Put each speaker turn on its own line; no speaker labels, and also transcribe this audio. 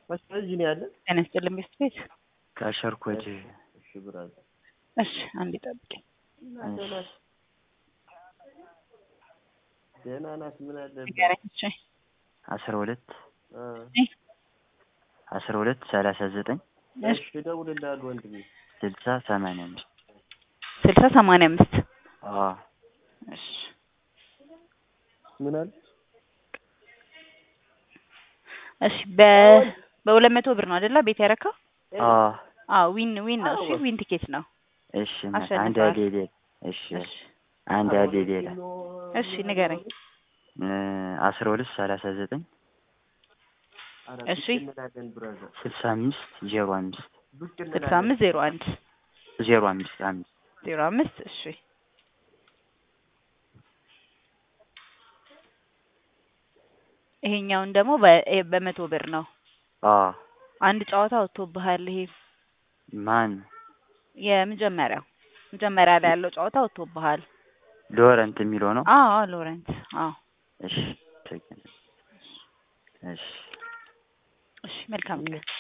እዚህ ነው ያለ።
ጤና ይስጥልኝ ቤስት ቤት።
ከሸርኮድ
እሺ ብራዘር
እሺ አንዴ ጠብቂኝ።
ደህና ናት። ምን አለብህ?
ንገረኝ። እሺ
አስራ ሁለት
እ
አስራ ሁለት ሰላሳ ዘጠኝ
እሺ
እሺ እደውልልሃለሁ ወንድሜ።
ስልሳ ሰማንያ አምስት
ስልሳ ሰማንያ አምስት
አዎ
እሺ
ምን አለ?
እሺ በ በሁለት መቶ ብር ነው አይደለ ቤት ያረካው?
አዎ
አዎ ዊን ዊን ነው። እሺ ዊን ቲኬት ነው።
እሺ እናት፣
አሸንፈዋል።
አንድ ያለ ሌላ እሺ
እሺ
አንድ ያለ ሌላ
እሺ ንገረኝ።
እ አስራ ሁለት ሰላሳ ዘጠኝ
ኧረ
እሺ።
ብቅ እንላለን ብራዘር።
ስልሳ አምስት ዜሮ አምስት
ብቅ
ስልሳ
እንላለን።
አምስት ዜሮ አንድ
ዜሮ አምስት አምስት
ዜሮ አምስት እሺ ይሄኛውን ደግሞ በ- ይሄ በመቶ ብር ነው።
አዎ
አንድ ጨዋታ ወጥቶብሃል። ይሄ
ማን
የመጀመሪያው መጀመሪያ ላይ ያለው ጨዋታ ወጥቶብሃል።
ሎረንት የሚለው ነው
አዎ አዎ ሎረንት አዎ
እሺ ትክክል። እሺ
እሺ መልካም ቀን